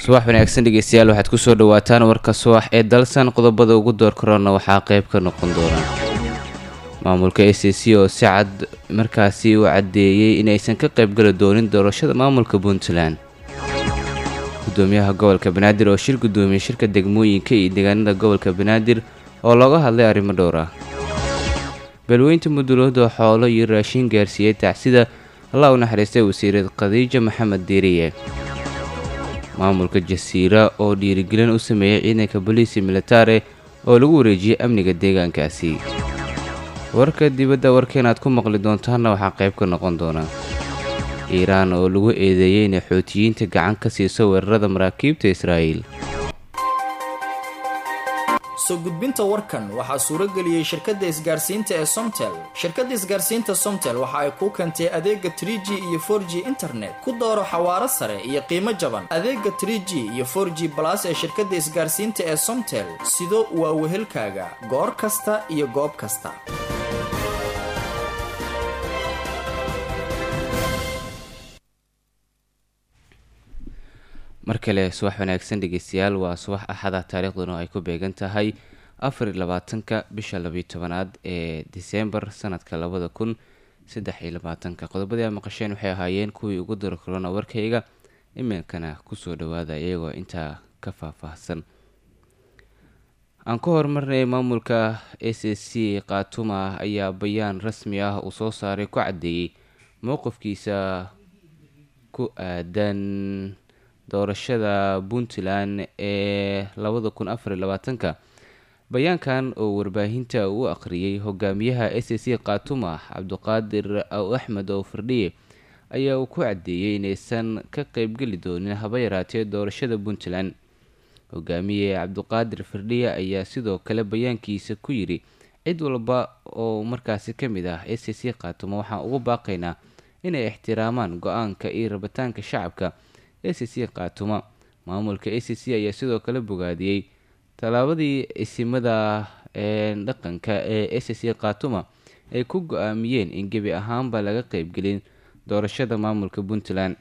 subax wanaagsan dhegeystayaal waxaad kusoo dhawaataan warka subax ee dalsan qodobada ugu door korona waxaa qayb ka noqon doona maamulka a c c oo si cad markaasi u caddeeyey inaysan ka qaybgali doonin doorashada maamulka puntland gudoomiyaha gobolka banaadir oo shir gudoomiyey shirka degmooyinka iyo deegaanada gobolka banaadir oo looga hadlay arrimo dhowr ah beelweynta mudulooda xoolo iyo raashin gaarsiiyey tacsida allah u naxariistay wasiirad khadiija maxamed diiriye maamulka jasiira oo dhiirigelin u sameeyey ciidanka boliisi militare oo lagu wareejiyey amniga deegaankaasi warka dibadda warkeenaad ku maqli doontaanna waxaa qayb ka noqon doona iiraan oo lagu eedeeyey inay xootiyiinta gacan ka siiso weerarada maraakiibta israa'iil soo gudbinta warkan waxaa suuro geliyey shirkadda isgaarsiinta ee somtel shirkadda isgaarsiinta somtel waxa ay kuu keentay adeega trie g iyo for g internet ku dooro xawaaro sare iyo qiimo jaban adeega trie g iyo for g balas ee shirkadda isgaarsiinta ee somtel sido waa wehelkaaga goor kasta iyo goob kasta mar kale subax wanaagsan dhegeystayaal waa subax axada taariikhduna ay ku beegan tahay afar iyo labaatanka bisha labiyo tobanaad ee disembar sanadka labada kun saddex iyo labaatanka qodobadii a maqasheen waxay ahaayeen kuwii ugu daro korona warkayga iminkana kusoo dhawaada iyagoo intaa ka faahfaahsan aan ku horumarnay maamulka a c c khaatuma ayaa bayaan rasmi ah uu soo saaray ku caddeeyey mowqifkiisa ku aadan doorashada puntland ee labada kun afariyo labaatanka bayaankan oo warbaahinta u akhriyey hogaamiyaha a c c khaatuma cabdiqaadir axmed oo firdhiye ayaa uu ku caddeeyey inaysan ka qeybgeli doonin haba yaraatee doorashada puntland hogaamiye cabdiqaadir firdhiye ayaa sidoo kale bayaankiisa ku yidhi cid walba oo markaasi ka mid ah a c c khaatuma waxaan ugu baaqaynaa inay ixtiraamaan go-aanka iyo rabitaanka shacabka a c c khaatuma maamulka a c c ayaa sidoo kale bogaadiyey tallaabadii isimada dhaqanka ee a c c khaatuma ay ku go-aamiyeen in gebi ahaanba laga qeybgelin doorashada maamulka puntland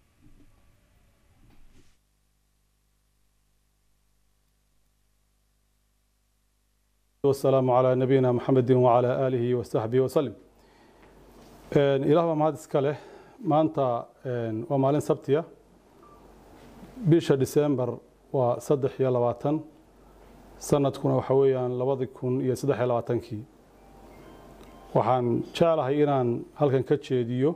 wasalaamu calaa nabiyina maxamedi wacalaa aalihi wasaxbihi wasalim ilaah baa mahad iska leh maanta waa maalin sabtiya bisha disembar waa saddex iyo labaatan sanadkuna waxa weeyaan labadi kun iyo saddex iyo labaatankii waxaan jeclahay inaan halkan ka jeediyo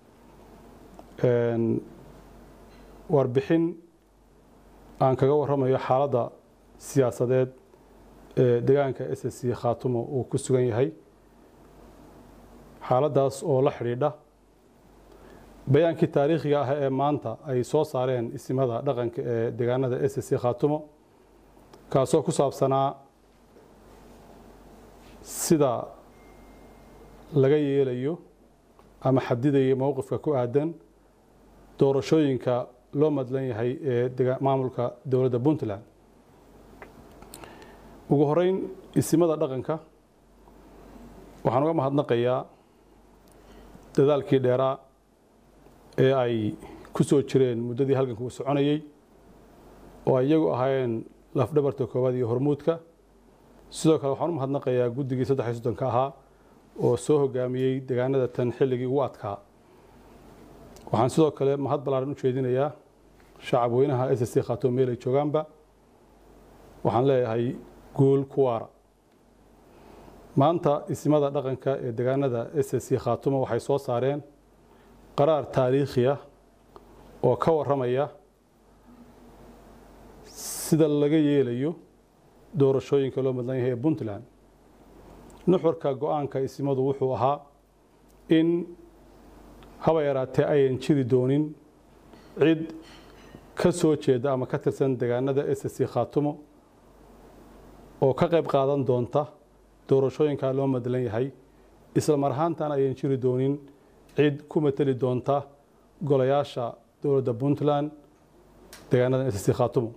warbixin aan kaga warramayo xaaladda siyaasadeed ee deegaanka s s c khaatumo uu ku sugan yahay xaaladdaas oo la xidhiidha bayaankii taariikhiga ah ee maanta ay soo saareen isimada dhaqanka ee deegaanada s c khaatumo kaasoo ku saabsanaa sida laga yeelayo ama xadidaya mowqifka ku aadan doorashooyinka loo madlan yahay ee maamulka dowladda puntland ugu horeyn isimada dhaqanka waxaan uga mahadnaqayaa dadaalkii dheeraa ee ay ku soo jireen muddadii halganka uu soconayey oo ay iyagu ahaayeen lafdhabarta koowaad iyo hormuudka sidoo kale waxaan u mahadnaqayaa guddigii saddex iyo soddonka ahaa oo soo hogaamiyey deegaanada tan xilligii ugu adkaa waxaan sidoo kale mahad ballaaran u jeedinayaa shacab weynaha s c khaatoo meel ay joogaanba waxaan leeyahay guul ku waara maanta isimada dhaqanka ee deegaanada s c khaatumo waxay soo saareen qaraar taariikhi ah oo ka warramaya sida laga yeelayo doorashooyinka loo madlan yahay ee puntland nuxurka go-aanka isimadu wuxuu ahaa in haba yaraatee ayan jiri doonin cid ka soo jeeda ama ka tirsan deegaanada s c khaatumo oo ka qayb qaadan doonta doorashooyinkaa loo madlan yahay isla mar ahaantan ayan jiri doonin cid ku mateli doonta golayaasha dowladda puntland deegaanada s c khaatumo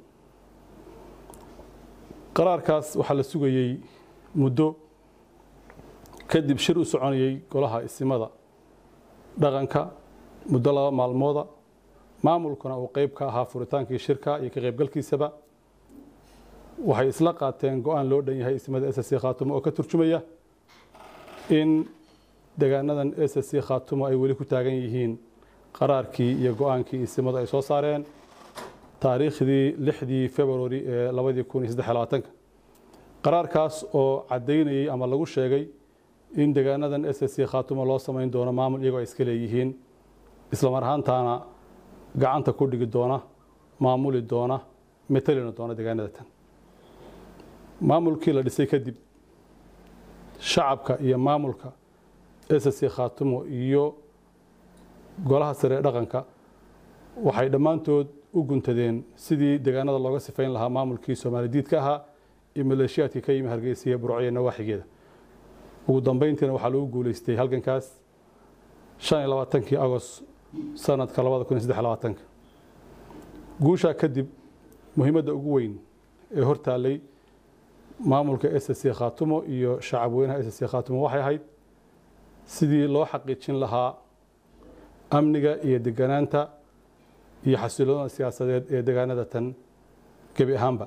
qaraarkaas waxaa la sugayey muddo kadib shir u soconayey golaha isimada dhaqanka muddo laba maalmooda maamulkuna uu qeyb ka ahaa furitaankii shirka iyo ka qaybgalkiisaba waxay isla qaateen go-aan loo dhan yahay ismada s c khaatumo oo ka turjumaya in deegaanadan s c khaatumo ay weli ku taagan yihiin qaraarkii iyo go-aankii ismadu ay soo saareen taariikhdii lixdii februari ee labadii kun iyo saddex labaatanka qaraarkaas oo caddaynayey ama lagu sheegay in deegaanadan s c khaatumo loo samayn doono maamul iyagoo ay iska leeyihiin islamar ahaantaana gacanta ku dhigi doona maamuli doona metelina doona deegaanada tan maamulkii la dhisay kadib shacabka iyo maamulka s c khaatumo iyo golaha sare ee dhaqanka waxay dhammaantood u guntadeen sidii deegaanada looga sifayn lahaa maamulkii soomaali diidka ahaa iyo maleeshiyaadkii ka yimi hargeysiya burciya nawaaxigeeda ugu dambeyntiina waxaa lagu guuleystay halgankaas shan iyo labaatankii agost sanadka labada kun iyo saddex labaatanka guushaa kadib muhiimadda ugu weyn ee hortaallay maamulka s c khaatumo iyo shacab weynaha s c khaatumo waxay ahayd sidii loo xaqiijin lahaa amniga iyo deganaanta iyo xasiloonada siyaasadeed ee deegaanada tan gebi ahaanba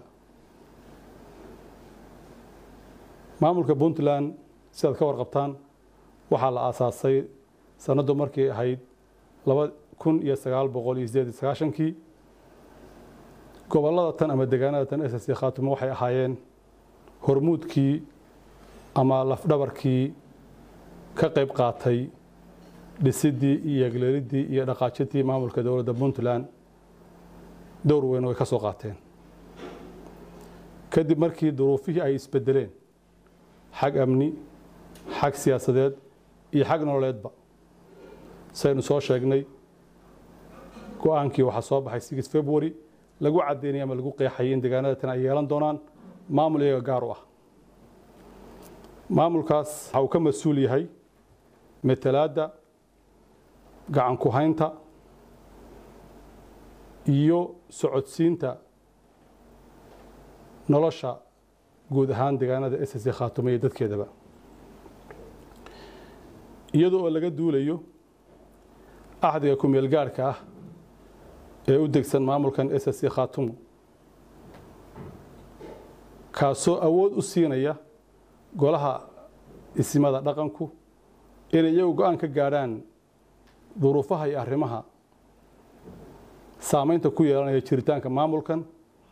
maamulka puntland sidaad ka warqabtaan waxaa la aasaasay sanaddu markii ahayd laba kun iyo sagaal boqol iyo sideed iyo sagaashankii gobollada tan ama deegaanada tan s c khaatumo waxay ahaayeen hormuudkii ama lafdhabarkii ka qayb qaatay dhisidii iyo egleelidii iyo dhaqaajintii maamulka dowladda puntland dowr weyn way ka soo qaateen kadib markii duruufihii ay isbedeleen xag amni xag siyaasadeed iyo xag nololeedba saynu soo sheegnay go-aankii waxaa soo baxay six february lagu caddeynaya ama lagu qeexayay in deegaanada tan ay yeelan doonaan maamul iyaga gaar u ah maamulkaas waxa uu ka mas-uul yahay metelaadda gacan ku haynta iyo socodsiinta nolosha guud ahaan deegaanada s c khaatumo iyo dadkeedaba iyadoo oo laga duulayo axdiga kumeel gaarhka ah ee u degsan maamulkan s c khaatumo kaasoo awood u siinaya golaha isimada dhaqanku inay iyagu go-aan ka gaadhaan duruufaha iyo arrimaha saameynta ku yeelanaya jiritaanka maamulkan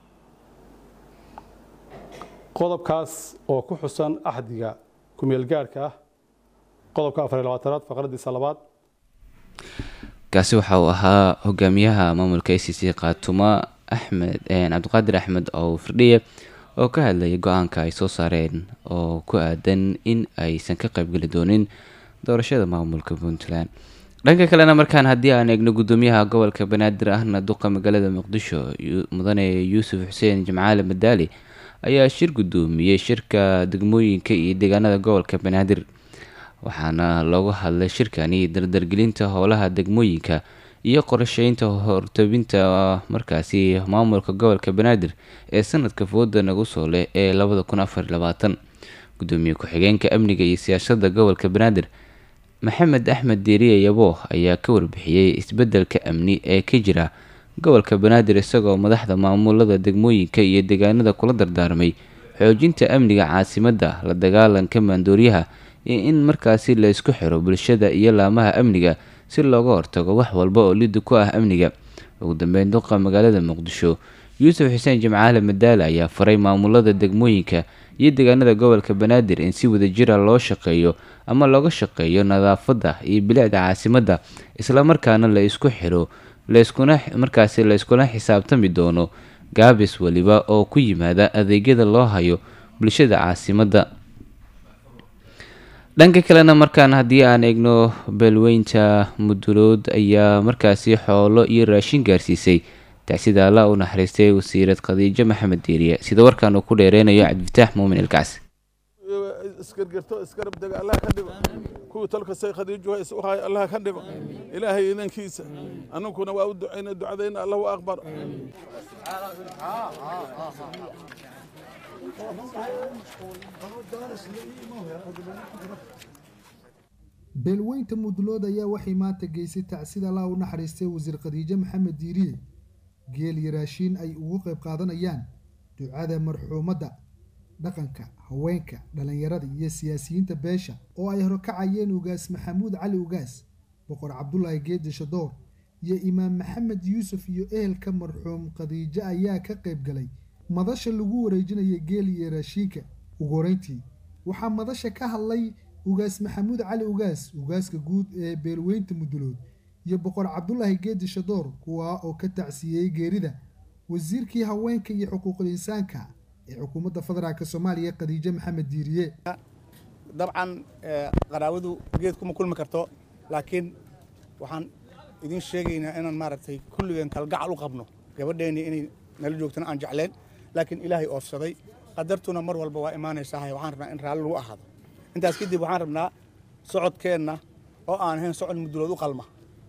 qodobkaas oo ku xusan axdiga kumeel gaarhka ah qodobka afar iyo labaatanaad faqradiisa labaad kaasi waxa uu ahaa hogaamiyaha maamulka a c c khaatuma axmed cabdiqaadir axmed oo firdhiye oo ka hadlayay go-aanka ay soo saareen oo ku aadan in aysan ka qaybgeli doonin doorashada maamulka puntland dhanka kalena markaan haddii aan eegno gudoomiyaha gobolka banaadir ahna duqa magaalada muqdisho mudane yuusuf xuseen jimcaale madaali ayaa shir gudoomiyey shirka degmooyinka iyo deegaanada gobolka banaadir waxaana loogu hadlay shirkani dardargelinta howlaha degmooyinka iyo qorsheynta hortobinta markaasi maamulka gobolka banaadir ee sanadka fooda nagu soo leh ee labada kun afar labaatan gudoomiye ku-xigeenka amniga iyo siyaasada gobolka banaadir maxamed axmed diiriye yabo ayaa ka warbixiyey isbedelka amni ee ka jira gobolka banaadir isagoo madaxda maamulada degmooyinka iyo deegaanada kula dardaarmay xoojinta amniga caasimadda la dagaalanka maandooryaha iyo in markaasi la isku xiro bulshada iyo laamaha amniga si looga hortago wax walba oo lidi ku ah amniga ugu dambeyn duqa magaalada muqdisho yuusuf xuseen jimcaale madaale ayaa faray maamulada degmooyinka iyo deegaanada gobolka banaadir in si wadajira loo shaqeeyo ama looga shaqeeyo nadaafadda iyo bilicda caasimadda islamarkaana la isku xiro layskuna markaasi la iskula xisaabtami doono gaabis weliba oo ku yimaada adeegyada loo hayo bulshada caasimadda dhanka kalena markaan haddii aan eegno beelweynta mudulood ayaa markaasi xoolo iyo raashin gaarsiisay tacsida alla u naxariistay wasiirad khadiijo maxamed diiriye sida warkaan uu ku dheereynayo cabdifataax muumin ilkacsi isgargarto isgarab dega allah ka dhigo kuwii tolka say khadiijo is u haay allah ka dhigo ilaahay inankiisa anunkuna waa u ducayna ducadayna allah u aqbar beelweynta mudulood ayaa waxay maanta geysay tacsida allah u naxariistay wasiir khadiijo maxamed diiriye geel iyo raashiin ay ugu qayb qaadanayaan ducada marxuumadda dhaqanka haweenka dhallinyarada iyo siyaasiyiinta beesha oo ay horkacayeen ugaas maxamuud cali ugaas boqor cabdulaahi geedi shadoor iyo imaam maxamed yuusuf iyo ehelka marxuum khadiijo ayaa ka qayb galay madasha lagu wareejinaya geel iyo raashiinka ugu horeyntii waxaa madasha ka hadlay ugaas maxamuud cali ugaas ugaaska guud ee beelweynta mudulood iyo boqor cabdulaahi geedi shadoor kuwaa oo ka tacsiiyey geerida wasiirkii haweenka iyo xuquuqul insaanka ee xukuumadda federaalk soomaaliya khadiijo maxamed diiriye dabcan qaraawadu geed kuma kulmi karto laakiin waxaan idiin sheegaynaa inaan maaragtay kulligeen kalgacal u qabno gabadheennii inay nala joogtana aan jecleen laakiin ilaahay oofsaday qadartuna mar walba waa imaanaysaa waxaan rabnaa in raalli lagu ahaado intaas kadib waxaan rabnaa socodkeenna oo aan ahayn socod mudulood u qalma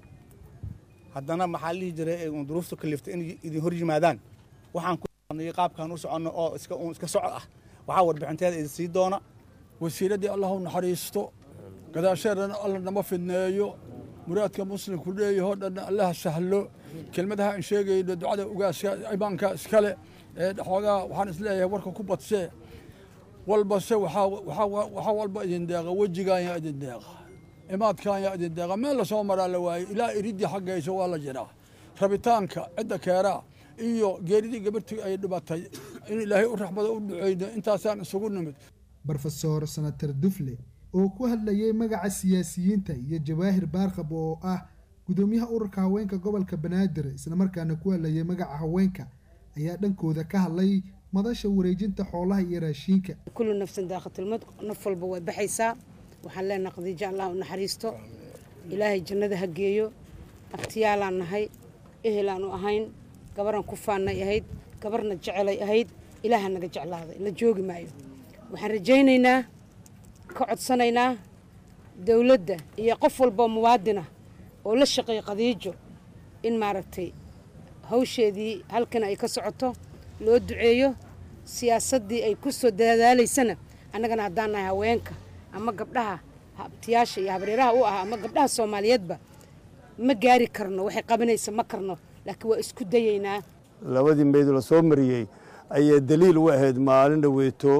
haddana maxaa lihi jiray uun duruufta kaliftay inay idin hor yimaadaan waxaan ku qaabkaan u soconno oo iska uun iska socod ah waxaa warbixinteeda idin sii doona wasiiraddii allah u naxariisto gadaasheedana alla nama fidneeyo muraadka muslimku leeyahoo dhanna allaha sahlo kelmadaha aan sheegayno ducada ugaaska imaanka iskale ee xoogaa waxaan isleeyahay warka ku badsee walbase waxaa walba idin deeqa wejigaan yaa idin deeqa imaadkaan yaa idin deeqa meel lasoo maraa la waaye ilaa iridii xaggaysa waa la jiraa rabitaanka cidda keeraa iyo geeridii gabartii ay dhibatay in ilaahay u raxmado u duceyno intaasaan isugu nimid brofesor senator dufle oo ku hadlayay magaca siyaasiyiinta iyo jawaahir baarkab oo ah gudoomiyaha ururka haweenka gobolka banaadir islamarkaana ku hadlayay magaca haweenka ayaa dhankooda ka hadlay madasha wareejinta xoolaha iyo raashiinka kullu nafsan daaqatilmad naf walba way baxaysaa waxaan leenahay khadiijo allah u naxariisto ilaahay jannada ha geeyo abtiyaalaan nahay ehelaan u ahayn gabaran ku faannay ahayd gabarna jecelay ahayd ilaaha naga jeclaaday la joogi maayo waxaan rajaynaynaa ka codsanaynaa dowladda iyo qof walboo muwaadinah oo la shaqeeya khadiijo in maaragtay hawsheedii halkan ay ka socoto loo duceeyo siyaasaddii ay ku soo dadaalaysana annagana haddaan nahay haweenka ama gabdhaha habtiyaasha iyo habreeraha u ah ama gabdhaha soomaaliyeedba ma gaari karno waxay qabanaysa ma karno laakiin waa isku dayaynaa labadii meyd la soo mariyey ayay daliil u ahayd maalin dhaweeto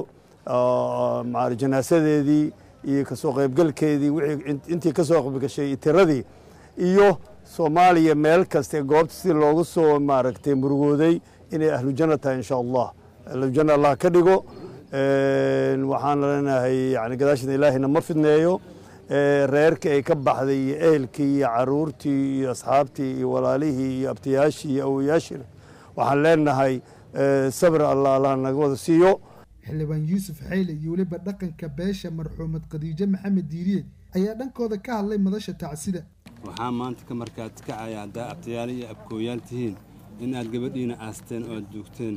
janaasadeedii iyo kasoo qaybgalkeedii intii ka soo qaybgashay tiradii iyo soomaaliya meel kaste goobta si loogu soo maaragtay murugooday inay ahlujanna tahay insha allah ahlujanna allah ka dhigo waxaan leenahay yani gadaasheeda ilaahayna ma fidneeyo reerkii ay ka baxday iyo ehelkii iyo caruurtii iyo asxaabtii iyo walaalihii iyo abtiyaashii iyo awoyaashiina waxaan leenahay sabir allah allah naga wada siiyo xildhibaan yuusuf xayle iyo weliba dhaqanka beesha marxuumad khadiijo maxamed diiriye ayaa dhankooda ka hadlay madasha tacsida waxaa maanta ka markaad kacaya haddaa abtayaal iyo abkooyaal tihiin in aad gabadhiina aasteen oo aad duugteen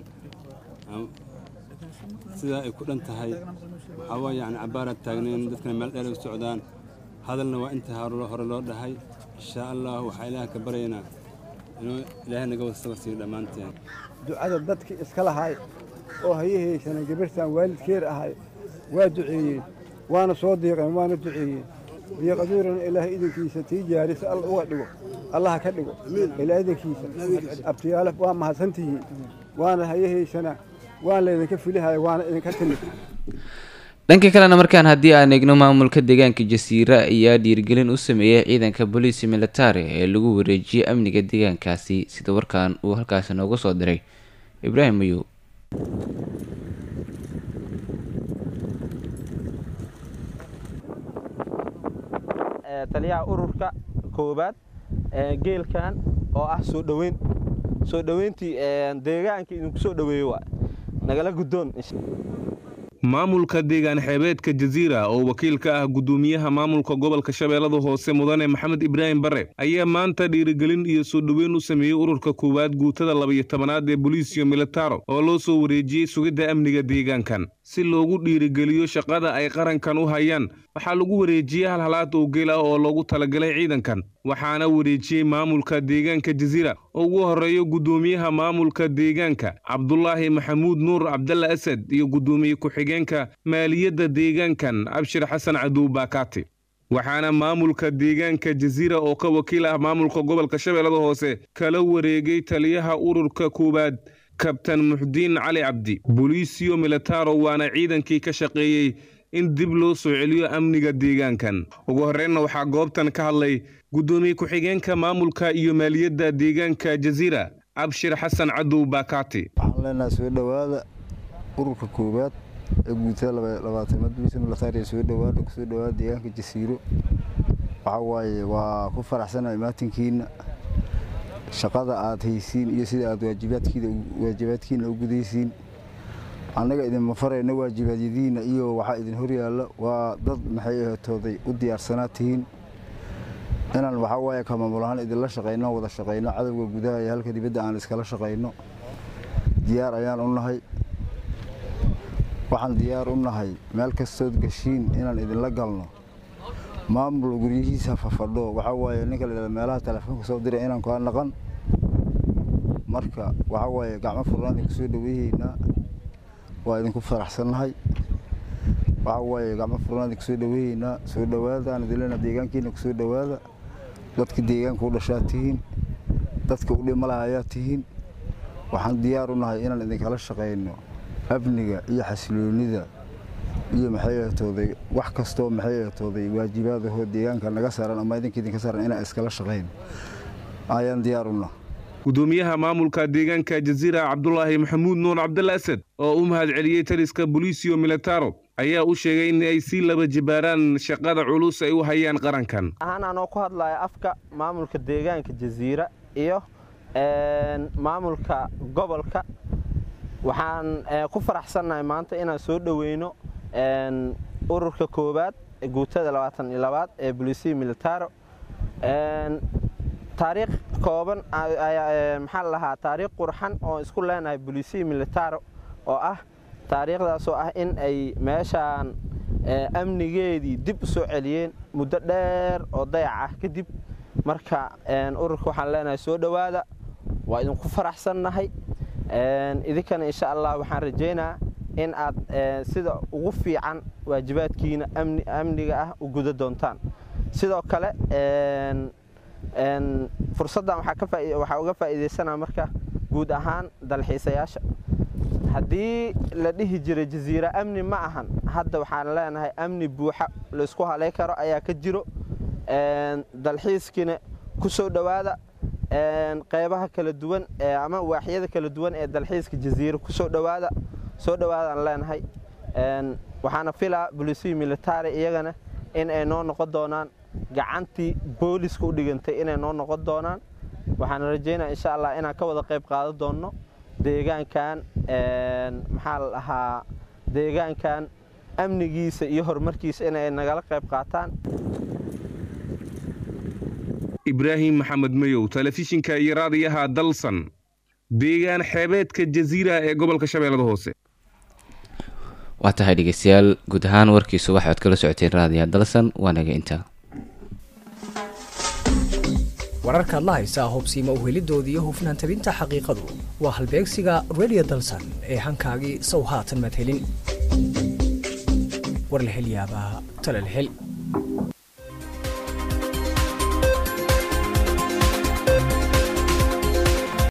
sidaa ay ku dhan tahay waxaa waa yacni cabbaaraad taagneen dadkana meel dheer u socdaan hadalna waa inta hore loo dhahay inshaa allah waxaa ilaah ka baryaynaa inuu ilaahay naga wada sabar siiyo dhammaanteen ducada dadkii iska lahay oo hayahaysana gabartan waalidkeer ahay waa duceeyeen waana soo diiqeen waana duceeyeen diiqaduurana ilaahay idinkiisa tii jaarisa alla uga dhigo allaha ka dhigo ilaa idinkiisa abtiyaale waa mahadsantihiin waana hayahaysana waan laydinka filihaya waana idinka timid dhanka kalena markaan haddii aan eegno maamulka deegaanka jasiira ayaa dhiirigelin u sameeyey ciidanka booliisi militari ee lagu wareejiyey amniga deegaankaasi sida warkaan uu halkaasi nooga soo diray ibraahim mayow taliyaha ururka koobaad geelkan oo ah soo dhoweyn soo dhoweyntii deegaanka idinku soo dhoweeyo waa nagala guddoon maamulka deegaan xeebeedka jasiira oo wakiil ka ah guddoomiyaha maamulka gobolka shabeellada hoose mudane maxamed ibraahim bare ayaa maanta dhiirigelin iyo soo dhoweyn u sameeyey ururka koowaad guutada labaiyo tobanaad ee boliisio militaro oo loo soo wareejiyey sugidda amniga deegaankan si loogu dhiirigeliyo shaqada ay qarankan u hayaan waxaa lagu wareejiyey hal halaad oo geel ah oo loogu talagalay ciidankan waxaana wareejiyey maamulka deegaanka jasiira oo ugu horreeyo guddoomiyaha maamulka deegaanka cabdulaahi maxamuud nuur cabdalla asad iyo guddoomiye ku-xigeenka maaliyadda deegaankan abshir xasan cadow baakaati waxaana maamulka deegaanka jasiira oo ka wakiil ah maamulka gobolka shabeellada hoose kala wareegay taliyaha ururka koowaad kabtan muxdiin cali cabdi boliisio militaro waana ciidankii ka shaqeeyey in dib loo soo celiyo amniga deegaankan ugu horreynna waxaa goobtan ka hadlay guddoomiye ku-xigeenka maamulka iyo maaliyadda deegaanka jasiira abshir xasan cadow baakaati waxaan leenahay soo dhowaada ururka koowaad ee guutada labaatamaad boliisa militariya soo dhowaada kusoo dhowaada deegaanka jasiiro waxaa waaye waa ku faraxsanahay maatinkiina shaqada aad haysiin iyo sida aad waajibaadkiina u gudaysiin annaga idinma farayna waajibaadyadiina iyo waxaa idin horyaalla waa dad maxay ahatooday u diyaarsanaa tihiin inaan waxaa waaye ka maamul ahaan idinla shaqayno wada shaqayno cadowga gudaha iyo halka dibadda aan iskala shaqayno diyaar ayaan u nahay waxaan diyaar u nahay meel kastood gashiin inaan idinla galno maamul guryihiisa fafadho waxaa waaye ninka la meelaha telefoonka soo diray inaan kaa naqan marka waxaa waaye gacmo furnaan idinku soo dhaweeyeynaa waa idinku faraxsannahay waxaa waaye gacmo furnaan idinku soo dhaweeyeynaa soo dhowaada aan idin leenaha deegaankiina ku soo dhowaada dadka deegaanka u dhashaa tihiin dadka u dhimalaha ayaa tihiin waxaan diyaar u nahay inaan idinkala shaqayno amniga iyo xasiloonida iyo maxay ahatooday wax kastoo maxay ahatooday waajibaadahoo deegaanka naga saaran ama idinka idinka saaran inaan iskala shaqayno ayaan diyaar u nahay gudoomiyaha maamulka deegaanka jasiira cabdulaahi maxamuud nuur cabdalla asad oo u mahad celiyey taliska boliisio militaro ayaa u sheegay in ay sii laba jibaaraan shaqada culus ay u hayaan qarankan ahaan anoo ku hadlaya afka maamulka deegaanka jasiira iyo maamulka gobolka waxaan ku faraxsannahay maanta inaan soo dhoweyno ururka koowaad guutada labaatan iyo labaad ee boliisiya militaro taariikh kooban maxaa la lahaa taariikh qurxan oo isku leenahay boliisiya militaro oo ah taariikhdaasoo ah in ay meeshaan amnigeedii dib u soo celiyeen muddo dheer oo dayac ah kadib marka ururka waxaan leenahay soo dhowaada waa idinku faraxsannahay idinkana insha allah waxaan rajaynaa in aad sida ugu fiican waajibaadkiina amniga ah u guda doontaan sidoo kale fursaddan waxaa uga faa'iidaysanaa marka guud ahaan dalxiisayaasha haddii la dhihi jiray jasiira amni ma ahan hadda waxaan leenahay amni buuxa laysku halay karo ayaa ka jiro dalxiiskiina ku soo dhowaada qeybaha kala duwan ama waaxyada kala duwan ee dalxiiska jasiira ku soo dhowaada soo dhowaadaan leenahay waxaana filaa bolisiya militari iyagana in ay noo noqon doonaan gacantii booliska u dhigantay inay noo noqon doonaan waxaan rajaynaa insha allah inaan ka wada qayb qaadan doonno deegaankan maxaa la dhahaa deegaankan amnigiisa iyo horumarkiisa inay nagala qayb qaataan ibraahim maxamed mayow telefishinka iyo raadiyaha dalsan deegaan xeebeedka jasiira ee gobolka shabeellada hoose waa tahay dhegeystayaal guud ahaan warkiisu waxaad kala socoteen raadiyaha dalsan waa naga intaa wararkaad la haysaa hobsiima uhelidooda iyo hufnaan tabinta xaqiiqadu waa halbeegsiga redio dalsan ee hankaagii sow haatan madhelin war la hel yaabaa talal hel